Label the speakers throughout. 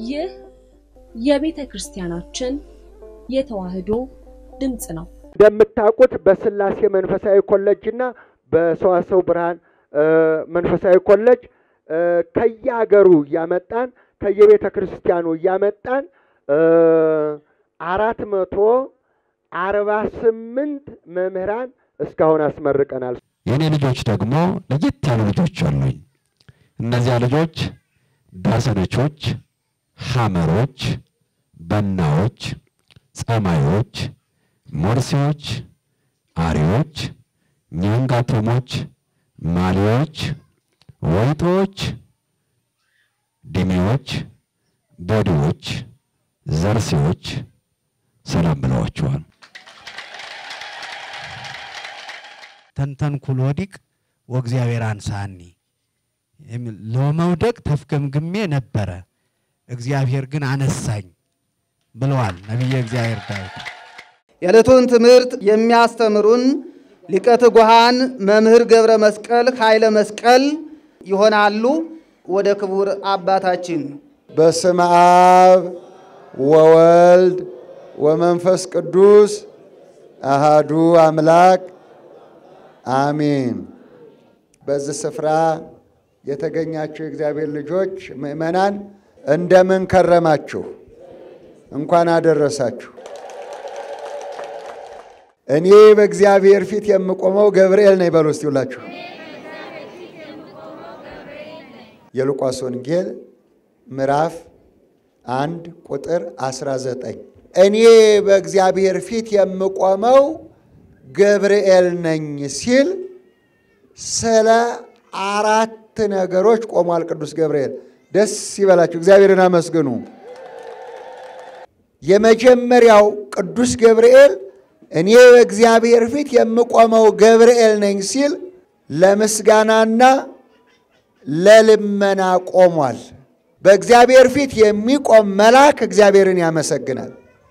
Speaker 1: ይህ የቤተ ክርስቲያናችን የተዋሕዶ ድምፅ ነው።
Speaker 2: እንደምታውቁት በስላሴ መንፈሳዊ ኮሌጅ እና በሰዋሰው ብርሃን መንፈሳዊ ኮሌጅ ከየሀገሩ እያመጣን ከየቤተ ክርስቲያኑ እያመጣን አራት መቶ አርባ ስምንት መምህራን እስካሁን አስመርቀናል።
Speaker 3: የእኔ ልጆች ደግሞ ለየት ያሉ ልጆች አሉኝ። እነዚያ ልጆች ዳሰነቾች፣ ሐመሮች፣ በናዎች፣ ጸማዮች፣ ሞርሴዎች፣ አሪዎች፣ ኛንጋቶሞች፣ ማሊዎች፣ ወይጦዎች፣ ዲሜዎች፣ ቦዲዎች፣ ዘርሴዎች ሰላም ብለዋቸዋል።
Speaker 4: ተንተንኩል ወዲቅ ወእግዚአብሔር አንሳኒ የሚል ለመውደቅ ተፍገምግሜ ነበረ፣ እግዚአብሔር ግን አነሳኝ ብለዋል ነቢየ እግዚአብሔር ዳዊት።
Speaker 5: የዕለቱን ትምህርት የሚያስተምሩን ሊቀ ትጉሃን መምህር ገብረ መስቀል ኃይለ መስቀል ይሆናሉ። ወደ ክቡር አባታችን
Speaker 6: በስመ አብ ወወልድ ወመንፈስ ቅዱስ አሃዱ አምላክ አሜን። በዚህ ስፍራ የተገኛችሁ የእግዚአብሔር ልጆች ምእመናን እንደምን ከረማችሁ? እንኳን አደረሳችሁ። እኔ በእግዚአብሔር ፊት የምቆመው ገብርኤል ነኝ በሉ እስቲ ሁላችሁ። የሉቃስ ወንጌል ምዕራፍ አንድ ቁጥር 19 እኔ በእግዚአብሔር ፊት የምቆመው ገብርኤል ነኝ ሲል ስለ አራት ነገሮች ቆሟል። ቅዱስ ገብርኤል ደስ ይበላችሁ፣ እግዚአብሔርን አመስግኑ። የመጀመሪያው ቅዱስ ገብርኤል እኔ በእግዚአብሔር ፊት የምቆመው ገብርኤል ነኝ ሲል ለምስጋናና ለልመና ቆሟል። በእግዚአብሔር ፊት የሚቆም መልአክ እግዚአብሔርን ያመሰግናል።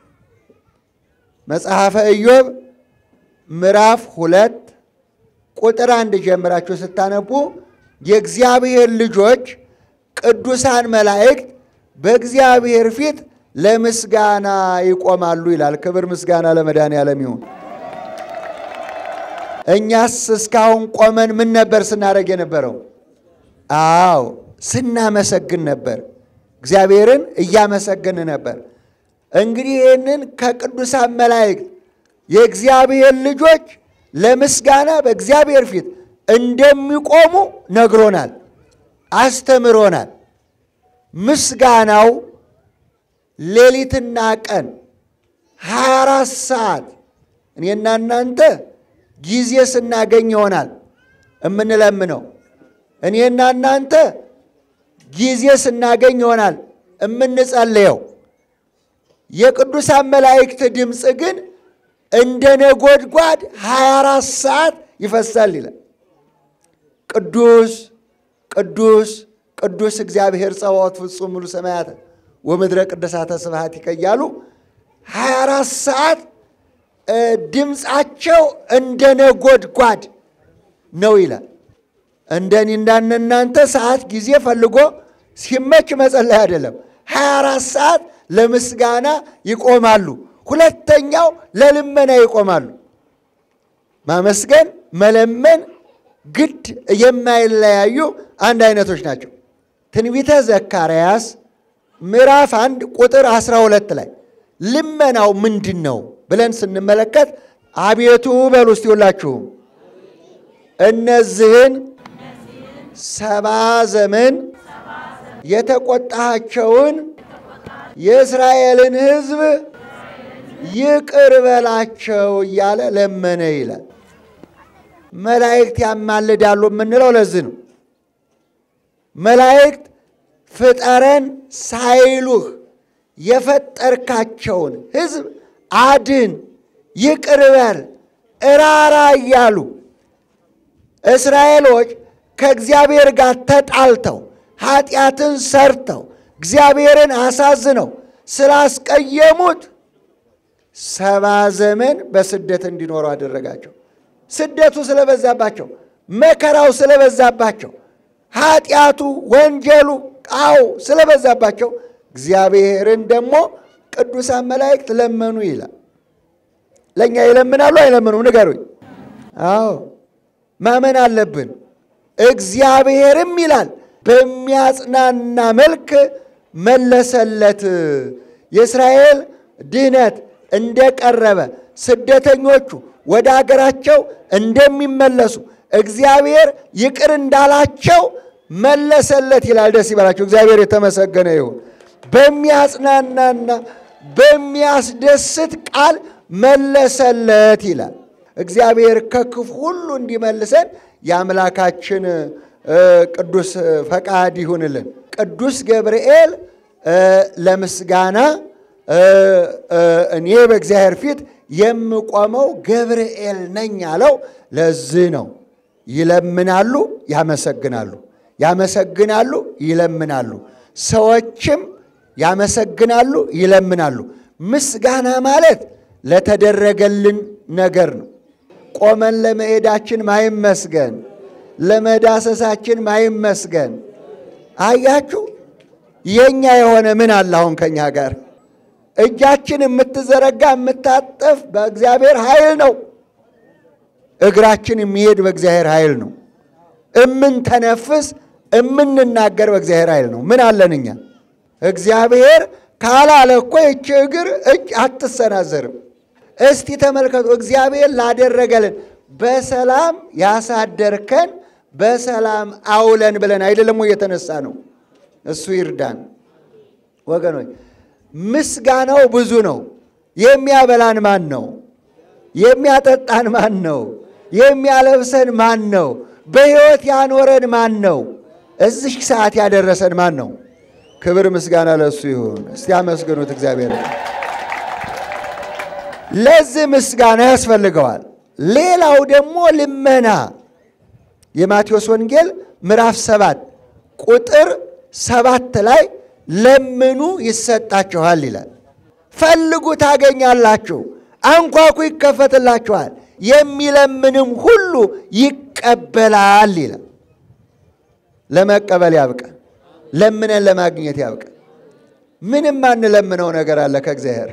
Speaker 6: መጽሐፈ ኢዮብ ምዕራፍ ሁለት ቁጥር አንድ ጀምራችሁ ስታነቡ የእግዚአብሔር ልጆች ቅዱሳን መላእክት በእግዚአብሔር ፊት ለምስጋና ይቆማሉ ይላል። ክብር ምስጋና ለመድኃኔዓለም ይሁን። እኛስ እስካሁን ቆመን ምን ነበር ስናደርግ የነበረው? አዎ ስናመሰግን ነበር። እግዚአብሔርን እያመሰግን ነበር። እንግዲህ ይህንን ከቅዱሳን መላእክት የእግዚአብሔር ልጆች ለምስጋና በእግዚአብሔር ፊት እንደሚቆሙ ነግሮናል፣ አስተምሮናል። ምስጋናው ሌሊትና ቀን 24 ሰዓት እኔና እናንተ ጊዜ ስናገኝ ይሆናል እምንለምነው። እኔና እናንተ ጊዜ ስናገኝ ይሆናል እምንጸልየው። የቅዱሳን መላእክት ድምፅ ግን እንደ ነጎድጓድ 24 ሰዓት ይፈሳል ይላል። ቅዱስ ቅዱስ ቅዱስ እግዚአብሔር ጸባዖት ፍጹም ሙሉ ሰማያት ወምድረ ቅድሳተ ስብሐት ይቀያሉ 24 ሰዓት ድምፃቸው እንደ ነጎድጓድ ነው ይላል። እንደኔ እንዳነ እናንተ ሰዓት ጊዜ ፈልጎ ሲመች መጸለይ አይደለም። 24 ሰዓት ለምስጋና ይቆማሉ። ሁለተኛው ለልመና ይቆማሉ። ማመስገን፣ መለመን ግድ የማይለያዩ አንድ አይነቶች ናቸው። ትንቢተ ዘካርያስ ምዕራፍ አንድ ቁጥር 12 ላይ ልመናው ምንድን ነው ብለን ስንመለከት አቤቱ በሉ እስቲ ሁላችሁም እነዚህን ሰባ ዘመን የተቆጣቸውን የእስራኤልን ሕዝብ ይቅር በላቸው እያለ ለመነ ይላል። መላእክት ያማልዳሉ የምንለው ለዚህ ነው። መላእክት ፍጠረን ሳይሉህ የፈጠርካቸውን ሕዝብ አድን፣ ይቅር በል፣ እራራ እያሉ እስራኤሎች ከእግዚአብሔር ጋር ተጣልተው ኃጢአትን ሰርተው እግዚአብሔርን አሳዝነው ስላስቀየሙት ሰባ ዘመን በስደት እንዲኖሩ አደረጋቸው። ስደቱ ስለበዛባቸው፣ መከራው ስለበዛባቸው፣ ኃጢአቱ፣ ወንጀሉ፣ ቃው ስለበዛባቸው እግዚአብሔርን ደግሞ ቅዱሳን መላእክት ለመኑ ይላል። ለእኛ ይለምናሉ አይለምኑም? ንገሩኝ። አዎ ማመን አለብን። እግዚአብሔርም ይላል በሚያጽናና መልክ መለሰለት። የእስራኤል ድህነት እንደቀረበ ስደተኞቹ ወደ አገራቸው እንደሚመለሱ እግዚአብሔር ይቅር እንዳላቸው መለሰለት ይላል። ደስ ይበላቸው። እግዚአብሔር የተመሰገነ ይሁን። በሚያጽናናና በሚያስደስት ቃል መለሰለት ይላል። እግዚአብሔር ከክፉ ሁሉ እንዲመልሰን የአምላካችን ቅዱስ ፈቃድ ይሁንልን። ቅዱስ ገብርኤል ለምስጋና እኔ በእግዚአብሔር ፊት የምቆመው ገብርኤል ነኝ አለው። ለዚህ ነው ይለምናሉ፣ ያመሰግናሉ፣ ያመሰግናሉ፣ ይለምናሉ። ሰዎችም ያመሰግናሉ፣ ይለምናሉ። ምስጋና ማለት ለተደረገልን ነገር ነው። ቆመን ለመሄዳችን ማይመስገን፣ ለመዳሰሳችን ማይመስገን። አያችሁ፣ የኛ የሆነ ምን አለ አሁን ከኛ ጋር እጃችን የምትዘረጋ የምታጠፍ በእግዚአብሔር ኃይል ነው። እግራችን የሚሄድ በእግዚአብሔር ኃይል ነው። እምንተነፍስ እምንናገር በእግዚአብሔር ኃይል ነው። ምን አለን እኛ? እግዚአብሔር ካላለ እኮ ይቺ እግር እጅ አትሰናዘርም። እስቲ ተመልከቱ፣ እግዚአብሔር ላደረገልን በሰላም ያሳደርከን በሰላም አውለን ብለን አይደለም ወይ የተነሳ ነው። እሱ ይርዳን ወገኖች። ምስጋናው ብዙ ነው። የሚያበላን ማን ነው? የሚያጠጣን ማን ነው? የሚያለብሰን ማን ነው? በሕይወት ያኖረን ማን ነው? እዚህ ሰዓት ያደረሰን ማን ነው? ክብር ምስጋና ለእሱ ይሁን። እስቲ አመስግኑት እግዚአብሔር። ለዚህ ምስጋና ያስፈልገዋል። ሌላው ደግሞ ልመና የማቴዎስ ወንጌል ምዕራፍ ሰባት ቁጥር ሰባት ላይ ለምኑ ይሰጣችኋል ይላል። ፈልጉ ታገኛላችሁ፣ አንኳኩ ይከፈትላችኋል፣ የሚለምንም ሁሉ ይቀበላል ይላል። ለመቀበል ያብቃል። ለምነን ለማግኘት ያብቃል። ምንም አንለምነው ነገር አለ ከእግዚአብሔር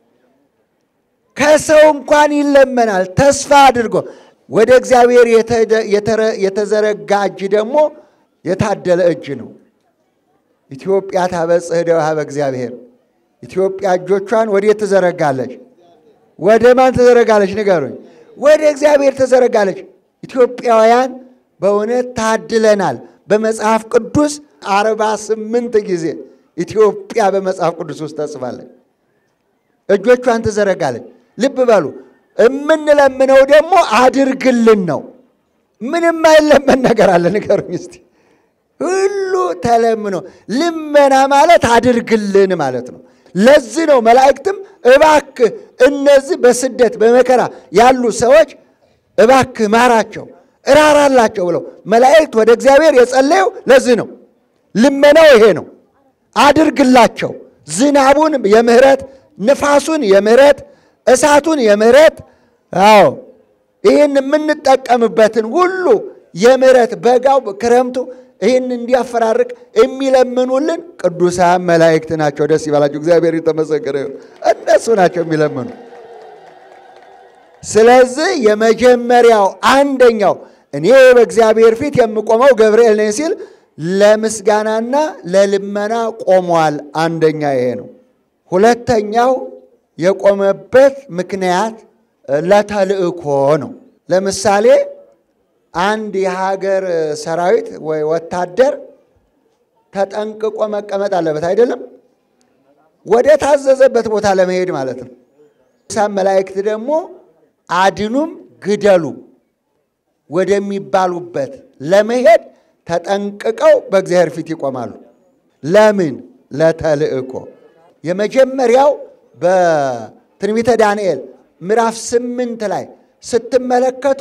Speaker 6: ከሰው እንኳን ይለመናል ተስፋ አድርጎ ወደ እግዚአብሔር የተዘረጋ እጅ ደግሞ የታደለ እጅ ነው። ኢትዮጵያ ታበጽሕ እደዊሃ በእግዚአብሔር። ኢትዮጵያ እጆቿን ወዴት ትዘረጋለች? ወደ ማን ትዘረጋለች? ንገሩኝ። ወደ እግዚአብሔር ትዘረጋለች። ኢትዮጵያውያን በእውነት ታድለናል። በመጽሐፍ ቅዱስ አርባ ስምንት ጊዜ ኢትዮጵያ በመጽሐፍ ቅዱስ ውስጥ ተጽፋለች። እጆቿን ትዘረጋለች። ልብ በሉ። የምንለምነው ደግሞ አድርግልን ነው። ምንም አይለመን ነገር አለ? ንገሩኝ እስቲ። ሁሉ ተለምኖ ልመና ማለት አድርግልን ማለት ነው። ለዚህ ነው መላእክትም እባክህ እነዚህ በስደት በመከራ ያሉ ሰዎች እባክህ ማራቸው፣ እራራላቸው ብለው መላእክት ወደ እግዚአብሔር የጸለየው ለዚህ ነው። ልመናው ይሄ ነው። አድርግላቸው፣ ዝናቡን የምህረት ንፋሱን የምህረት እሳቱን የምህረት አዎ ይህን የምንጠቀምበትን ሁሉ የምህረት በጋው ክረምቱ ይህን እንዲያፈራርቅ የሚለምኑልን ቅዱሳን መላእክት ናቸው። ደስ ይበላቸው። እግዚአብሔር የተመሰገነ ይሁን። እነሱ ናቸው የሚለምኑ። ስለዚህ የመጀመሪያው አንደኛው እኔ በእግዚአብሔር ፊት የምቆመው ገብርኤል ነኝ ሲል ለምስጋናና ለልመና ቆሟል። አንደኛ ይሄ ነው። ሁለተኛው የቆመበት ምክንያት ለተልእኮ ነው። ለምሳሌ አንድ የሀገር ሰራዊት ወይ ወታደር ተጠንቅቆ መቀመጥ አለበት አይደለም? ወደ ታዘዘበት ቦታ ለመሄድ ማለት ነው። ሳም መላእክት ደግሞ አድኑም ግደሉ ወደሚባሉበት ለመሄድ ተጠንቅቀው በእግዚአብሔር ፊት ይቆማሉ። ለምን? ለተልእኮ። የመጀመሪያው በትንቢተ ዳንኤል ምዕራፍ ስምንት ላይ ስትመለከቱ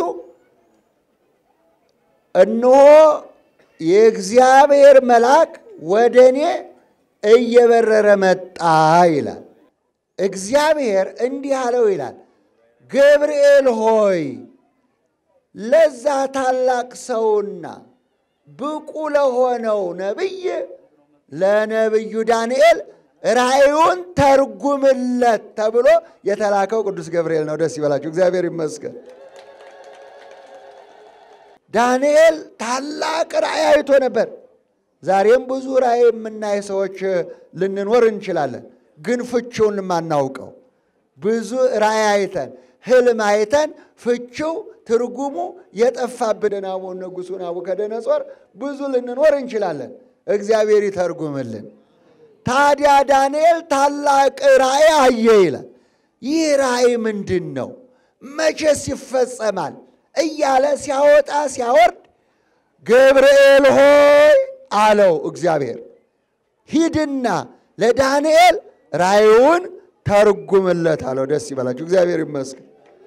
Speaker 6: እነሆ የእግዚአብሔር መልአክ ወደ እኔ እየበረረ መጣ ይላል። እግዚአብሔር እንዲህ አለው ይላል፣ ገብርኤል ሆይ ለዛ ታላቅ ሰውና ብቁ ለሆነው ነቢይ ለነቢዩ ዳንኤል ራእዩን ተርጉምለት ተብሎ የተላከው ቅዱስ ገብርኤል ነው። ደስ ይበላችሁ፣ እግዚአብሔር ይመስገን። ዳንኤል ታላቅ ራእይ አይቶ ነበር። ዛሬም ብዙ ራእይ የምናይ ሰዎች ልንኖር እንችላለን፣ ግን ፍቺውን የማናውቀው ብዙ ራእይ አይተን ህልም አይተን ፍቺው ትርጉሙ የጠፋብንን አቡነ ንጉሡ ናቡከደነጾር ብዙ ልንኖር እንችላለን። እግዚአብሔር ይተርጉምልን። ታዲያ ዳንኤል ታላቅ ራእይ አየ ይላል። ይህ ራእይ ምንድን ነው? መቼስ ይፈጸማል? እያለ ሲያወጣ ሲያወርድ ገብርኤል ሆይ አለው እግዚአብሔር፣ ሂድና ለዳንኤል ራእዩን ተርጉምለት አለው። ደስ ይበላችሁ፣ እግዚአብሔር ይመስገን።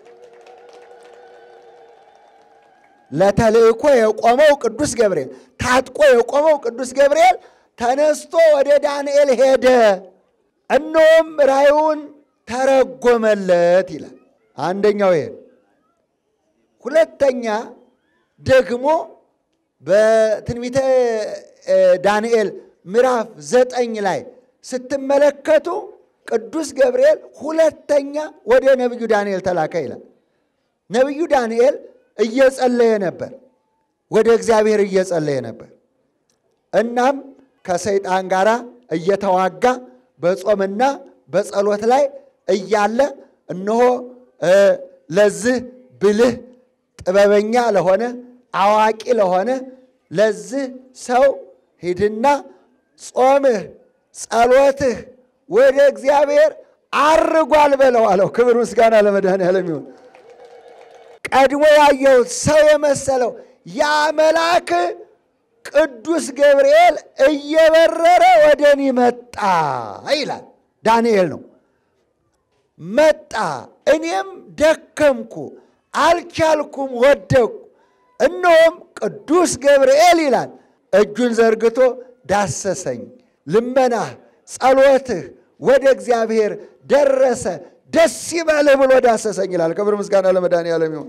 Speaker 6: ለተልእኮ የቆመው ቅዱስ ገብርኤል ታጥቆ የቆመው ቅዱስ ገብርኤል ተነስቶ ወደ ዳንኤል ሄደ። እነሆም ራእዩን ተረጎመለት ይላል። አንደኛው ይሄ ነው። ሁለተኛ ደግሞ በትንቢተ ዳንኤል ምዕራፍ ዘጠኝ ላይ ስትመለከቱ ቅዱስ ገብርኤል ሁለተኛ ወደ ነቢዩ ዳንኤል ተላከ ይላል። ነቢዩ ዳንኤል እየጸለየ ነበር፣ ወደ እግዚአብሔር እየጸለየ ነበር። እናም ከሰይጣን ጋር እየተዋጋ በጾምና በጸሎት ላይ እያለ እነሆ ለዚህ ብልህ ጥበበኛ ለሆነ አዋቂ ለሆነ ለዚህ ሰው ሂድና ጾምህ ጸሎትህ ወደ እግዚአብሔር አርጓል በለው አለው። ክብር ምስጋና ለመድኃኔዓለም ይሁን። ቀድሞ ያየሁት ሰው የመሰለው ያ መልአክ ቅዱስ ገብርኤል እየበረረ ወደ እኔ መጣ ይላል። ዳንኤል ነው መጣ። እኔም ደከምኩ፣ አልቻልኩም፣ ወደቅኩ። እነሆም ቅዱስ ገብርኤል ይላል እጁን ዘርግቶ ዳሰሰኝ። ልመናህ፣ ጸሎትህ ወደ እግዚአብሔር ደረሰ፣ ደስ ይበልህ ብሎ ዳሰሰኝ ይላል። ክብር ምስጋና ለመድኃኔዓለም ይሁን።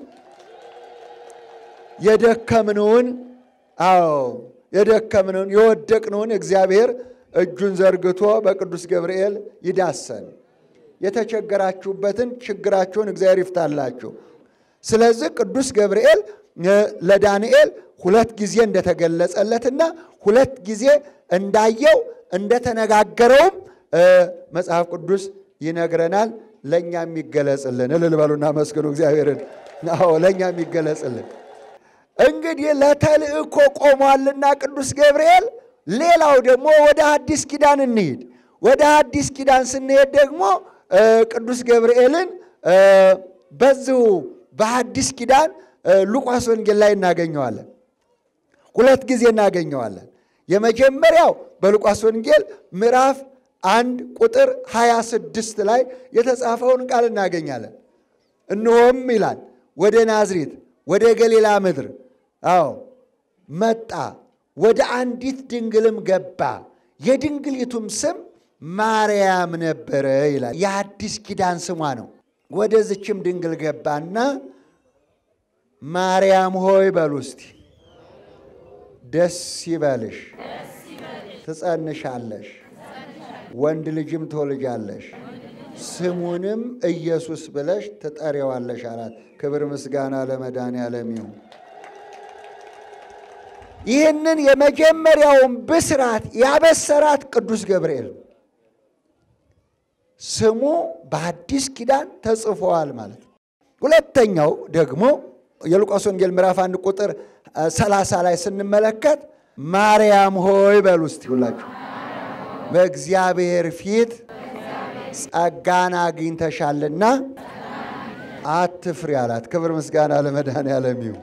Speaker 6: የደከምነውን አዎ የደከምነውን የወደቅነውን እግዚአብሔር እጁን ዘርግቶ በቅዱስ ገብርኤል ይዳሰን። የተቸገራችሁበትን ችግራችሁን እግዚአብሔር ይፍታላችሁ። ስለዚህ ቅዱስ ገብርኤል ለዳንኤል ሁለት ጊዜ እንደተገለጸለትና ሁለት ጊዜ እንዳየው እንደተነጋገረውም መጽሐፍ ቅዱስ ይነግረናል። ለእኛ የሚገለጽልን እልል በሉና መስግኑ እግዚአብሔርን። አዎ ለእኛ የሚገለጽልን እንግዲህ ለተልእኮ ቆሟልና ቅዱስ ገብርኤል። ሌላው ደግሞ ወደ አዲስ ኪዳን እንሂድ። ወደ አዲስ ኪዳን ስንሄድ ደግሞ ቅዱስ ገብርኤልን በዚሁ በአዲስ ኪዳን ሉቃስ ወንጌል ላይ እናገኘዋለን። ሁለት ጊዜ እናገኘዋለን። የመጀመሪያው በሉቃስ ወንጌል ምዕራፍ አንድ ቁጥር 26 ላይ የተጻፈውን ቃል እናገኛለን። እነሆም ይላል ወደ ናዝሬት ወደ ገሊላ ምድር አዎ መጣ፣ ወደ አንዲት ድንግልም ገባ፣ የድንግሊቱም ስም ማርያም ነበረ ይላል። የአዲስ ኪዳን ስሟ ነው። ወደዚችም ድንግል ገባና ማርያም ሆይ በሉ እስቲ ደስ ይበልሽ፣ ትጸንሻለሽ፣ ወንድ ልጅም ትወልጃለሽ፣ ስሙንም ኢየሱስ ብለሽ ትጠሪዋለሽ አላት። ክብር ምስጋና ለመድኃኔዓለም ይሁን። ይህንን የመጀመሪያውን ብስራት ያበሰራት ቅዱስ ገብርኤል ስሙ በአዲስ ኪዳን ተጽፏል ማለት ነው። ሁለተኛው ደግሞ የሉቃስ ወንጌል ምዕራፍ አንድ ቁጥር ሰላሳ ላይ ስንመለከት ማርያም ሆይ በሉ እስቲ ሁላችሁ በእግዚአብሔር ፊት ጸጋን አግኝተሻልና አትፍሪ አላት። ክብር ምስጋና ለመድኃኔዓለም ይሁን።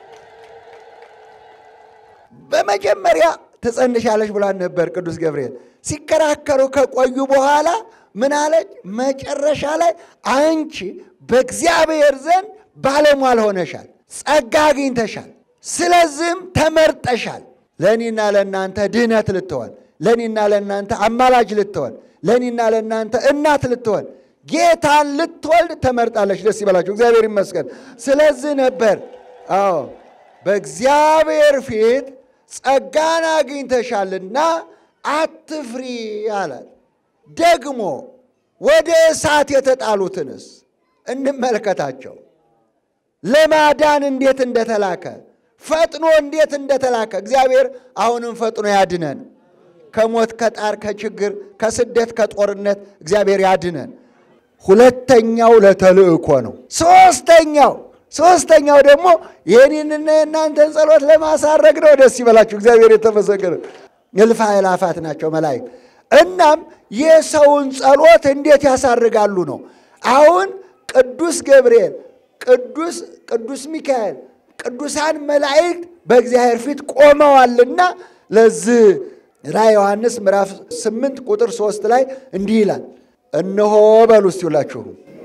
Speaker 6: በመጀመሪያ ትጸንሻለሽ ብሏን ነበር ቅዱስ ገብርኤል። ሲከራከሩ ከቆዩ በኋላ ምን አለች? መጨረሻ ላይ አንቺ በእግዚአብሔር ዘንድ ባለሟል ሆነሻል፣ ጸጋ አግኝተሻል፣ ስለዚህም ተመርጠሻል። ለእኔና ለእናንተ ድህነት ልትሆን፣ ለእኔና ለእናንተ አማላጅ ልትሆን፣ ለእኔና ለእናንተ እናት ልትሆን፣ ጌታን ልትወልድ ተመርጣለች። ደስ ይበላችሁ፣ እግዚአብሔር ይመስገን። ስለዚህ ነበር አዎ በእግዚአብሔር ፊት ጸጋን አግኝተሻልና አትፍሪ አላት። ደግሞ ወደ እሳት የተጣሉትንስ እንመልከታቸው። ለማዳን እንዴት እንደተላከ ፈጥኖ እንዴት እንደተላከ እግዚአብሔር አሁንም ፈጥኖ ያድነን። ከሞት ከጣር ከችግር ከስደት ከጦርነት እግዚአብሔር ያድነን። ሁለተኛው ለተልእኮ ነው። ሶስተኛው ሶስተኛው ደግሞ የኔንና የእናንተን ጸሎት ለማሳረግ ነው። ደስ ይበላችሁ። እግዚአብሔር የተመሰገነ እልፍ አእላፋት ናቸው መላእክት። እናም የሰውን ጸሎት እንዴት ያሳርጋሉ ነው። አሁን ቅዱስ ገብርኤል፣ ቅዱስ ቅዱስ ሚካኤል፣ ቅዱሳን መላእክት በእግዚአብሔር ፊት ቆመዋልና ለዚህ ራዕየ ዮሐንስ ምዕራፍ 8 ቁጥር 3 ላይ እንዲህ ይላል፣ እነሆ በሉ እስቲ ሁላችሁ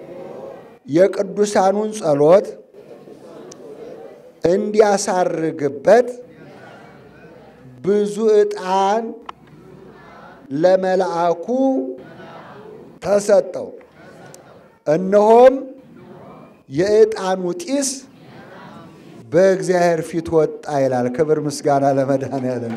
Speaker 6: የቅዱሳኑን ጸሎት እንዲያሳርግበት ብዙ ዕጣን ለመልአኩ ተሰጠው። እነሆም የዕጣኑ ጢስ በእግዚአብሔር ፊት ወጣ ይላል። ክብር ምስጋና ለመድኃኔዓለም።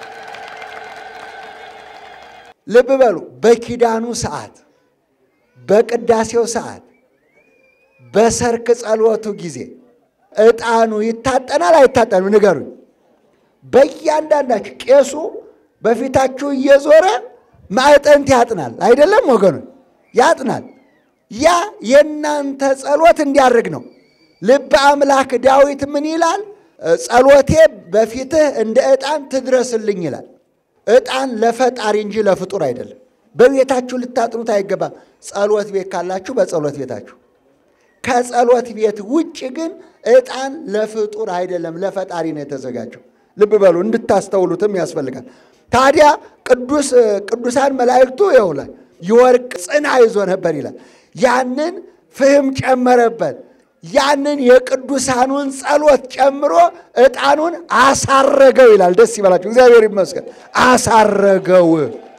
Speaker 6: ልብ በሉ። በኪዳኑ ሰዓት፣ በቅዳሴው ሰዓት፣ በሰርክ ጸሎቱ ጊዜ ዕጣኑ ይታጠናል አይታጠንም? ንገሩኝ። በእያንዳንዳችሁ ቄሱ በፊታችሁ እየዞረ ማዕጠንት ያጥናል አይደለም ወገኑ? ያጥናል። ያ የእናንተ ጸሎት እንዲያደርግ ነው። ልበ አምላክ ዳዊት ምን ይላል? ጸሎቴ በፊትህ እንደ ዕጣን ትድረስልኝ ይላል። ዕጣን ለፈጣሪ እንጂ ለፍጡር አይደለም። በቤታችሁ ልታጥኑት አይገባም። ጸሎት ቤት ካላችሁ በጸሎት ቤታችሁ ከጸሎት ቤት ውጭ ግን ዕጣን ለፍጡር አይደለም፣ ለፈጣሪ ነው የተዘጋጀው። ልብ በሉ እንድታስተውሉትም ያስፈልጋል። ታዲያ ቅዱስ ቅዱሳን መላእክቱ ይውላል የወርቅ ጽና ይዞ ነበር ይላል። ያንን ፍህም ጨመረበት። ያንን የቅዱሳኑን ጸሎት ጨምሮ ዕጣኑን አሳረገው ይላል። ደስ ይበላችሁ፣ እግዚአብሔር ይመስገን። አሳረገው።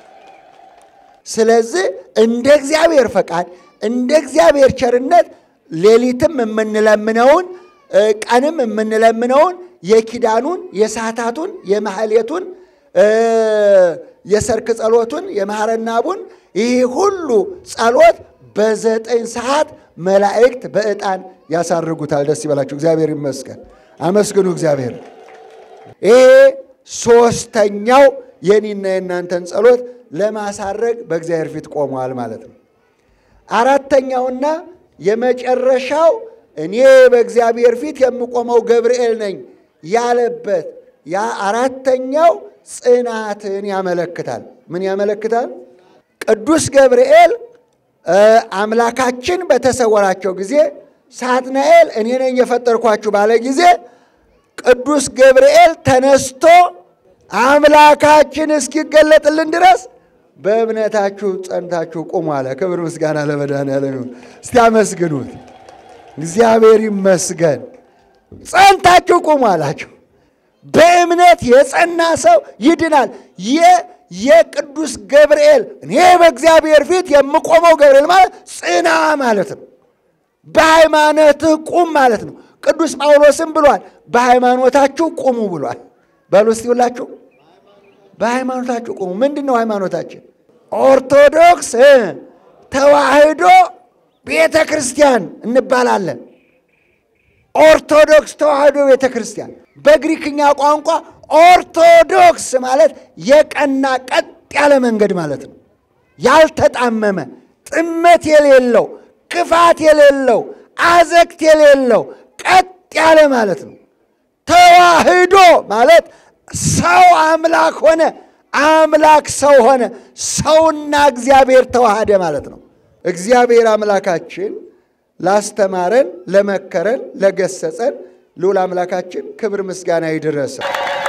Speaker 6: ስለዚህ እንደ እግዚአብሔር ፈቃድ እንደ እግዚአብሔር ቸርነት ሌሊትም የምንለምነውን ቀንም የምንለምነውን የኪዳኑን የሰዓታቱን የማህሌቱን የሰርክ ጸሎቱን የማረናቡን ይህ ሁሉ ጸሎት በዘጠኝ ሰዓት መላእክት በዕጣን ያሳርጉታል። ደስ ይበላችሁ፣ እግዚአብሔር ይመስገን። አመስግኑ እግዚአብሔር። ይሄ ሶስተኛው የኔና የእናንተን ጸሎት ለማሳረግ በእግዚአብሔር ፊት ቆመዋል ማለት ነው። አራተኛውና የመጨረሻው እኔ በእግዚአብሔር ፊት የምቆመው ገብርኤል ነኝ ያለበት ያ አራተኛው ጽናትን ያመለክታል። ምን ያመለክታል? ቅዱስ ገብርኤል አምላካችን በተሰወራቸው ጊዜ ሳጥናኤል እኔ ነኝ የፈጠርኳችሁ ባለ ጊዜ ቅዱስ ገብርኤል ተነስቶ አምላካችን እስኪገለጥልን ድረስ በእምነታችሁ ጸንታችሁ ቁሙ አለ። ክብር ምስጋና ለመድኃኔዓለም ይሁን። እስቲ አመስግኑት። እግዚአብሔር ይመስገን። ጸንታችሁ ቁሙ አላቸው። በእምነት የጸና ሰው ይድናል። የቅዱስ ገብርኤል እኔ በእግዚአብሔር ፊት የምቆመው ገብርኤል ማለት ጽና ማለት ነው። በሃይማኖትህ ቁም ማለት ነው። ቅዱስ ጳውሎስም ብሏል፣ በሃይማኖታችሁ ቁሙ ብሏል። በሉ እስቲ ሁላችሁ በሃይማኖታችሁ ቁሙ። ምንድን ነው ሃይማኖታችን? ኦርቶዶክስ ተዋሕዶ ቤተ ክርስቲያን እንባላለን። ኦርቶዶክስ ተዋሕዶ ቤተ ክርስቲያን በግሪክኛ ቋንቋ ኦርቶዶክስ ማለት የቀና ቀጥ ያለ መንገድ ማለት ነው። ያልተጣመመ ጥመት የሌለው ክፋት የሌለው አዘቅት የሌለው ቀጥ ያለ ማለት ነው። ተዋሕዶ ማለት ሰው አምላክ ሆነ፣ አምላክ ሰው ሆነ፣ ሰውና እግዚአብሔር ተዋሃደ ማለት ነው። እግዚአብሔር አምላካችን ላስተማረን፣ ለመከረን፣ ለገሰጸን ልዑል አምላካችን ክብር ምስጋና ይድረሰው።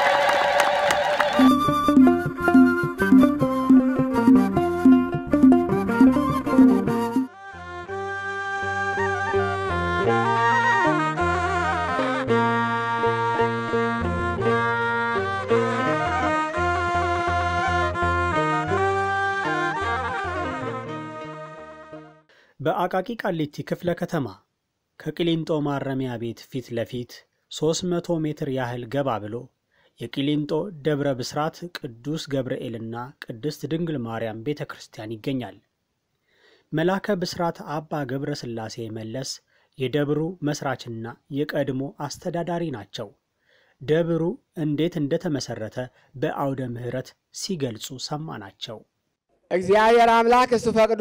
Speaker 7: በአቃቂ ቃሊቲ ክፍለ ከተማ ከቅሊንጦ ማረሚያ ቤት ፊት ለፊት 300 ሜትር ያህል ገባ ብሎ የቂሊንጦ ደብረ ብስራት ቅዱስ ገብርኤልና ቅድስት ድንግል ማርያም ቤተ ክርስቲያን ይገኛል። መላከ ብስራት አባ ገብረ ሥላሴ መለስ የደብሩ መስራችና የቀድሞ አስተዳዳሪ ናቸው። ደብሩ እንዴት እንደተመሰረተ በአውደ ምሕረት ሲገልጹ ሰማናቸው።
Speaker 8: እግዚአብሔር አምላክ እሱ ፈቅዶ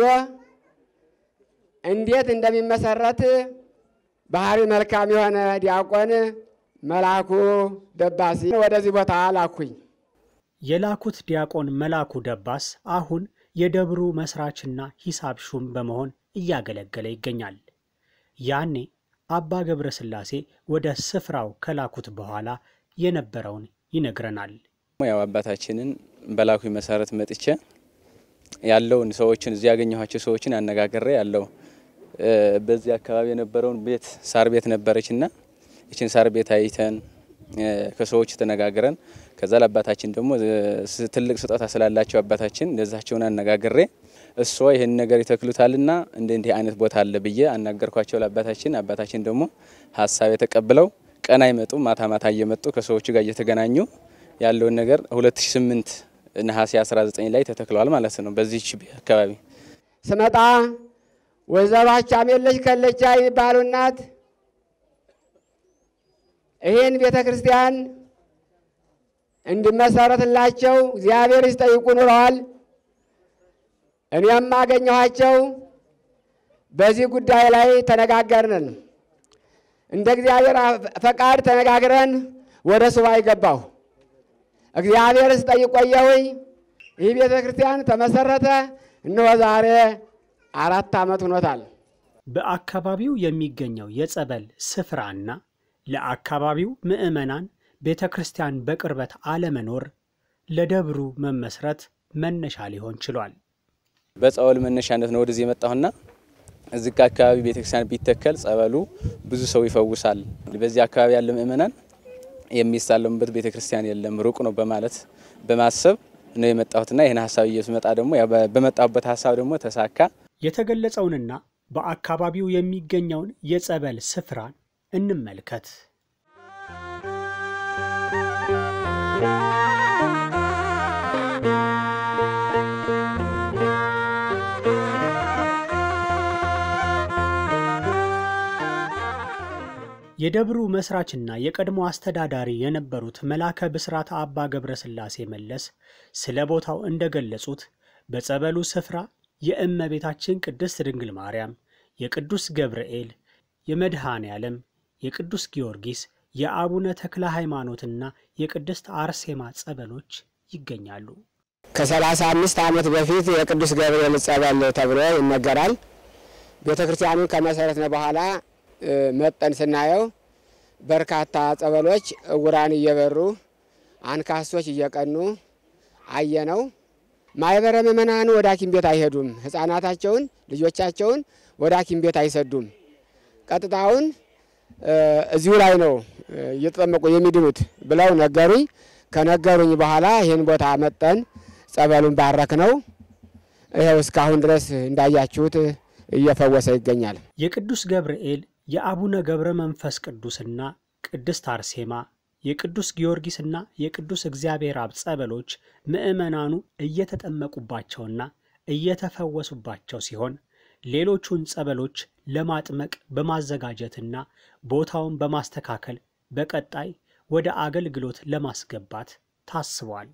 Speaker 8: እንዴት እንደሚመሰረት ባህሪ መልካም የሆነ ዲያቆን መላኩ ደባሲ ወደዚህ ቦታ ላኩኝ።
Speaker 7: የላኩት ዲያቆን መላኩ ደባስ አሁን የደብሩ መስራችና ሂሳብ ሹም በመሆን እያገለገለ ይገኛል። ያኔ አባ ገብረ ሥላሴ ወደ ስፍራው ከላኩት በኋላ የነበረውን ይነግረናል።
Speaker 9: ያው አባታችንን በላኩኝ መሰረት መጥቼ ያለውን ሰዎችን እዚህ ያገኘኋቸው ሰዎችን አነጋግሬ ያለው በዚህ አካባቢ የነበረውን ቤት ሳር ቤት ነበረች እና ይችን ሳር ቤት አይተን ከሰዎች ተነጋግረን ከዛ ለአባታችን ደግሞ ትልቅ ስጦታ ስላላቸው አባታችን እንደዛቸውን አነጋግሬ እሷ ይህን ነገር ይተክሉታልና እንደ እንዲህ አይነት ቦታ አለ ብዬ አናገርኳቸው ለአባታችን። አባታችን ደግሞ ሀሳብ የተቀብለው ቀን አይመጡ ማታ ማታ እየመጡ ከሰዎቹ ጋር እየተገናኙ ያለውን ነገር 2008 ነሐሴ 19 ላይ ተተክለዋል ማለት ነው። በዚች አካባቢ
Speaker 8: ስመጣ ወይዘሮ አቻሜለች ከለቻ የሚባሉ እናት ይህን ቤተ ክርስቲያን እንዲመሰረትላቸው እግዚአብሔር ሲጠይቁ ኑረዋል። እኔም አገኘኋቸው። በዚህ ጉዳይ ላይ ተነጋገርን። እንደ እግዚአብሔር ፈቃድ ተነጋግረን ወደ ሱባኤ ገባሁ። እግዚአብሔር ስጠይቅ ቆየሁኝ። ይህ ቤተ ክርስቲያን ተመሰረተ። እነሆ ዛሬ አራት ዓመት ሆኖታል።
Speaker 7: በአካባቢው የሚገኘው የጸበል ስፍራና ለአካባቢው ምዕመናን ቤተ ክርስቲያን በቅርበት አለመኖር ለደብሩ መመስረት መነሻ ሊሆን ችሏል።
Speaker 9: በጸበል መነሻነት ነው ወደዚህ የመጣሁና እዚህ አካባቢ ቤተክርስቲያን ቢተከል ጸበሉ ብዙ ሰው ይፈውሳል። በዚህ አካባቢ ያለ ምእመናን የሚሳለሙበት ቤተክርስቲያን የለም፣ ሩቅ ነው በማለት በማሰብ ነው የመጣሁትና ይህን ሀሳብ እየስመጣ ደግሞ በመጣሁበት ሀሳብ ደግሞ ተሳካ።
Speaker 7: የተገለጸውንና በአካባቢው የሚገኘውን የጸበል ስፍራን እንመልከት። የደብሩ መስራችና የቀድሞ አስተዳዳሪ የነበሩት መላከ ብስራት አባ ገብረ ሥላሴ መለስ ስለ ቦታው እንደገለጹት በጸበሉ ስፍራ የእመቤታችን ቅድስት ድንግል ማርያም፣ የቅዱስ ገብርኤል፣ የመድኃኔ ዓለም፣ የቅዱስ ጊዮርጊስ፣ የአቡነ ተክለ ሃይማኖትና የቅድስት አርሴማ ጸበሎች ይገኛሉ።
Speaker 8: ከሰላሳ አምስት ዓመት በፊት የቅዱስ ገብርኤል ጸበል ተብሎ ይነገራል። ቤተ ክርስቲያኑን ከመሰረትነ በኋላ መጠን ስናየው በርካታ ጸበሎች እውራን እየበሩ አንካሶች እየቀኑ አየነው። ማህበረ ምእመናኑ ወደ ሐኪም ቤት አይሄዱም። ሕፃናታቸውን ልጆቻቸውን ወደ ሐኪም ቤት አይሰዱም። ቀጥታውን እዚሁ ላይ ነው እየተጠመቁ የሚድኑት ብለው ነገሩኝ። ከነገሩኝ በኋላ ይህን ቦታ መጠን ጸበሉን ባረክ ነው። ይኸው እስካሁን ድረስ እንዳያችሁት እየፈወሰ ይገኛል።
Speaker 7: የቅዱስ ገብርኤል የአቡነ ገብረ መንፈስ ቅዱስና ቅድስት አርሴማ የቅዱስ ጊዮርጊስና የቅዱስ እግዚአብሔር አብ ጸበሎች ምዕመናኑ እየተጠመቁባቸውና እየተፈወሱባቸው ሲሆን ሌሎቹን ጸበሎች ለማጥመቅ በማዘጋጀትና ቦታውን በማስተካከል በቀጣይ ወደ አገልግሎት ለማስገባት ታስቧል።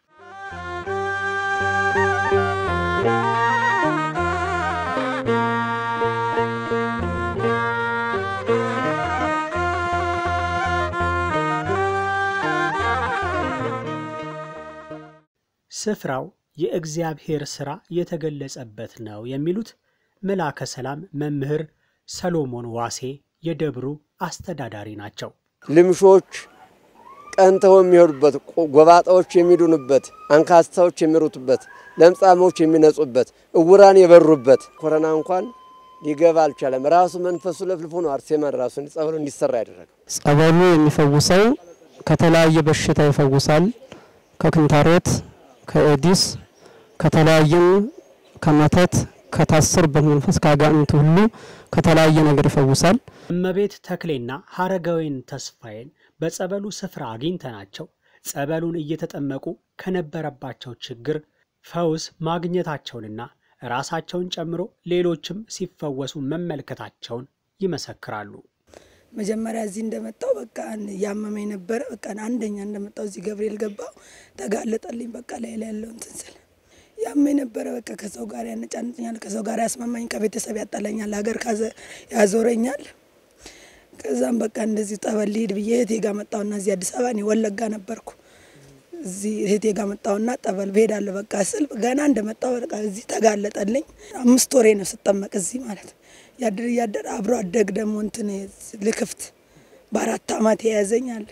Speaker 7: ስፍራው የእግዚአብሔር ሥራ የተገለጸበት ነው የሚሉት መላከ ሰላም መምህር ሰሎሞን ዋሴ የደብሩ አስተዳዳሪ ናቸው።
Speaker 10: ልምሾች ቀንተው የሚሄዱበት፣ ጎባጣዎች የሚድኑበት፣ አንካስታዎች የሚሩቱበት፣ ለምጻሞች የሚነጹበት፣ እውራን የበሩበት ኮረና እንኳን ሊገባ አልቻለም። ራሱ መንፈሱ ለፍልፎ ነው አርሴማን ራሱ ጸበሉ እንዲሰራ ያደረገው።
Speaker 11: ጸበሉ የሚፈውሰው ከተለያየ በሽታ ይፈውሳል። ከክንታሮት፣ ከኤዲስ፣ ከተለያየም ከመተት፣ ከታስርበት መንፈስ ከአጋንንት ሁሉ ከተለያየ ነገር ይፈውሳል።
Speaker 7: እመቤት ተክሌና ሀረጋዊን ተስፋዬን በጸበሉ ስፍራ አግኝተናቸው ጸበሉን እየተጠመቁ ከነበረባቸው ችግር ፈውስ ማግኘታቸውንና ራሳቸውን ጨምሮ ሌሎችም ሲፈወሱ መመልከታቸውን ይመሰክራሉ።
Speaker 12: መጀመሪያ እዚህ እንደመጣው በቃ ያመመኝ ነበረ። በቃ አንደኛ እንደመጣው እዚህ ገብርኤል ገባው ተጋለጠልኝ። በቃ ላይ ላይ ያለው እንትን ስል ያመኝ ነበረ። በቃ ከሰው ጋር ያነጫንጭኛል፣ ከሰው ጋር ያስማማኝ፣ ከቤተሰብ ያጣላኛል፣ ሀገር ያዞረኛል። ከዛም በቃ እንደዚህ ጠበል ልሂድ ብዬ እህቴ ጋር መጣሁና እዚህ አዲስ አበባ እኔ ወለጋ ነበርኩ። እዚህ እህቴ ጋር መጣሁና ጠበል ብሄዳለሁ በቃ ስል ገና እንደመጣሁ በቃ እዚህ ተጋለጠልኝ። አምስት ወሬ ነው ስጠመቅ እዚህ ማለት ነው። ያድር እያደር አብሮ አደግ ደግሞ እንትን ልክፍት በአራት አመት የያዘኝ አለ።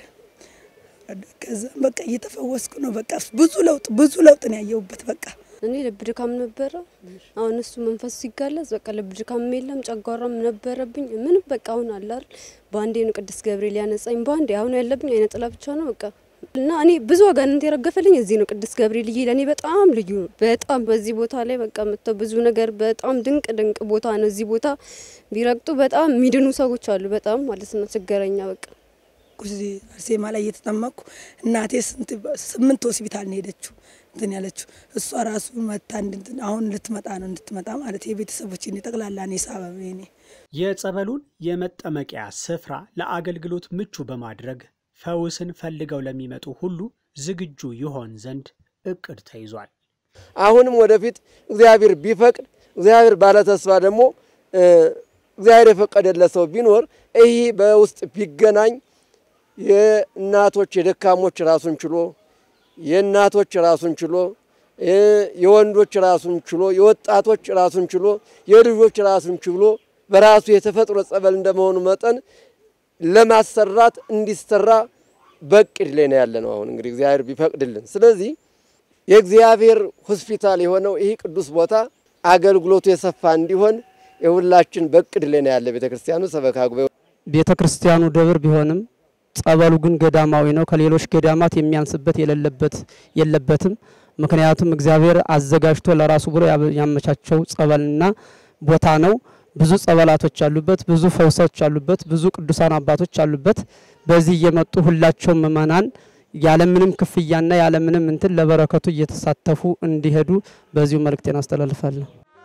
Speaker 12: ከዛም በቃ እየተፈወስኩ ነው። በቃ ብዙ ለውጥ ብዙ ለውጥ ነው ያየሁበት። በቃ
Speaker 13: እኔ ልብ ድካም ነበረ። አሁን እሱ መንፈሱ ሲጋለጽ በቃ ልብ ድካም የለም፣ ጨጓራም ነበረብኝ። ምንም በቃ አሁን አለ አይደል በአንዴ ነው ቅዱስ ገብርኤል ያነጻኝ። በአንዴ አሁን ያለብኝ አይነ ጥላ ብቻ ነው በቃ እና እኔ ብዙ አጋንንት የረገፈልኝ እዚህ ነው ቅዱስ ገብርኤል ይሄ ለእኔ በጣም ልዩ ነው። በጣም በዚህ ቦታ ላይ በቃ መጥተው ብዙ ነገር በጣም ድንቅ ድንቅ ቦታ ነው። እዚህ ቦታ ቢረግጡ በጣም የሚድኑ ሰዎች አሉ። በጣም ማለት ነው ችግረኛ በቃ
Speaker 12: እዚህ አርሴማ ላይ እየተጠመቅኩ እናቴ ስምንት ሆስፒታል ነው ሄደችው እንትን ያለችው እሷ ራሱ መታ አሁን ልትመጣ ነው እንድትመጣ ማለት የቤተሰቦች ጠቅላላ እኔ ሳበብ ኔ
Speaker 7: የጸበሉን የመጠመቂያ ስፍራ ለአገልግሎት ምቹ በማድረግ ፈውስን ፈልገው ለሚመጡ ሁሉ ዝግጁ ይሆን ዘንድ እቅድ ተይዟል።
Speaker 10: አሁንም ወደፊት እግዚአብሔር ቢፈቅድ እግዚአብሔር ባለተስፋ ደግሞ እግዚአብሔር የፈቀደለት ሰው ቢኖር ይህ በውስጥ ቢገናኝ የእናቶች የደካሞች ራሱን ችሎ የእናቶች ራሱን ችሎ የወንዶች ራሱን ችሎ የወጣቶች ራሱን ችሎ የልጆች ራሱን ችሎ በራሱ የተፈጥሮ ጸበል እንደመሆኑ መጠን ለማሰራት እንዲሰራ በቅድ ላይ ነው ያለ ነው። አሁን እንግዲህ እግዚአብሔር ቢፈቅድልን፣ ስለዚህ የእግዚአብሔር ሆስፒታል የሆነው ይህ ቅዱስ ቦታ አገልግሎቱ የሰፋ እንዲሆን የሁላችን በቅድ ላይ ነው ያለ ቤተ ክርስቲያኑ ሰበካ ጉባኤ
Speaker 11: ቤተ ክርስቲያኑ ደብር ቢሆንም ጸበሉ ግን ገዳማዊ ነው። ከሌሎች ገዳማት የሚያንስበት የሌለበት የለበትም። ምክንያቱም እግዚአብሔር አዘጋጅቶ ለራሱ ብሎ ያመቻቸው ጸበልና ቦታ ነው። ብዙ ጸበላቶች አሉበት፣ ብዙ ፈውሶች አሉበት፣ ብዙ ቅዱሳን አባቶች አሉበት። በዚህ እየመጡ ሁላቸውም ምእመናን ያለምንም ክፍያና ያለምንም እንትን ለበረከቱ እየተሳተፉ እንዲሄዱ በዚሁ መልእክቴን አስተላልፋለሁ።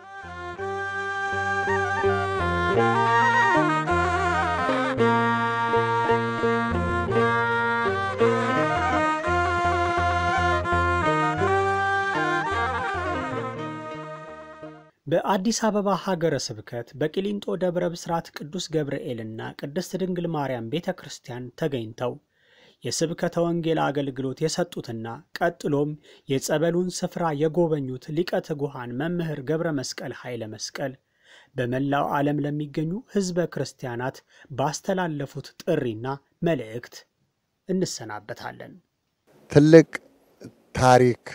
Speaker 7: በአዲስ አበባ ሀገረ ስብከት በቂሊንጦ ደብረ ብስራት ቅዱስ ገብርኤልና ቅድስት ድንግል ማርያም ቤተ ክርስቲያን ተገኝተው የስብከተ ወንጌል አገልግሎት የሰጡትና ቀጥሎም የጸበሉን ስፍራ የጎበኙት ሊቀ ትጉሃን መምህር ገብረ መስቀል ኃይለ መስቀል በመላው ዓለም ለሚገኙ ሕዝበ ክርስቲያናት ባስተላለፉት ጥሪና መልእክት እንሰናበታለን።
Speaker 6: ትልቅ ታሪክ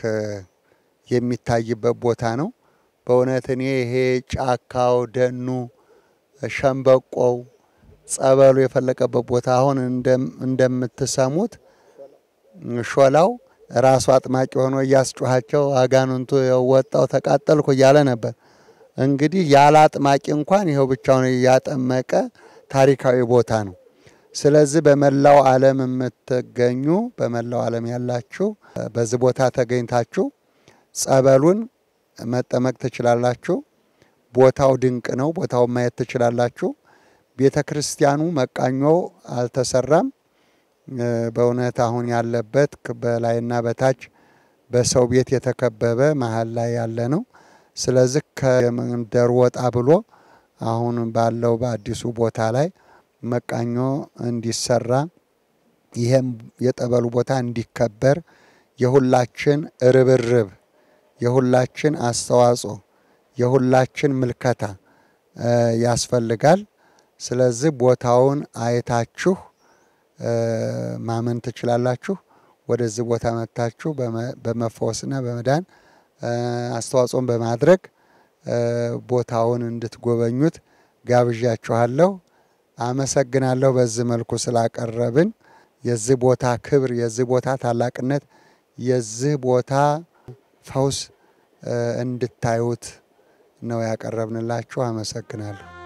Speaker 6: የሚታይበት ቦታ ነው። በእውነት እኔ ይሄ ጫካው፣ ደኑ፣ ሸምበቆው፣ ጸበሉ የፈለቀበት ቦታ አሁን እንደምትሰሙት ሾላው ራሱ አጥማቂ ሆኖ እያስጮኋቸው አጋንንቱ ወጣው ተቃጠልኩ እያለ ነበር። እንግዲህ ያለ አጥማቂ እንኳን ይኸው ብቻውን እያጠመቀ ታሪካዊ ቦታ ነው። ስለዚህ በመላው ዓለም የምትገኙ በመላው ዓለም ያላችሁ በዚህ ቦታ ተገኝታችሁ ጸበሉን መጠመቅ ትችላላችሁ። ቦታው ድንቅ ነው። ቦታውን ማየት ትችላላችሁ። ቤተ ክርስቲያኑ መቃኞ አልተሰራም። በእውነት አሁን ያለበት በላይና በታች በሰው ቤት የተከበበ መሀል ላይ ያለ ነው። ስለዚህ ከመንደር ወጣ ብሎ አሁን ባለው በአዲሱ ቦታ ላይ መቃኞ እንዲሰራ ይህም የጠበሉ ቦታ እንዲከበር የሁላችን ርብርብ የሁላችን አስተዋጽኦ የሁላችን ምልከታ ያስፈልጋል። ስለዚህ ቦታውን አይታችሁ ማመን ትችላላችሁ። ወደዚህ ቦታ መጥታችሁ በመፈወስና በመዳን አስተዋጽኦን በማድረግ ቦታውን እንድትጎበኙት ጋብዣችኋለሁ። አመሰግናለሁ። በዚህ መልኩ ስላቀረብን የዚህ ቦታ ክብር፣ የዚህ ቦታ ታላቅነት፣ የዚህ ቦታ ፈውስ እንድታዩት ነው ያቀረብንላችሁ። አመሰግናለሁ።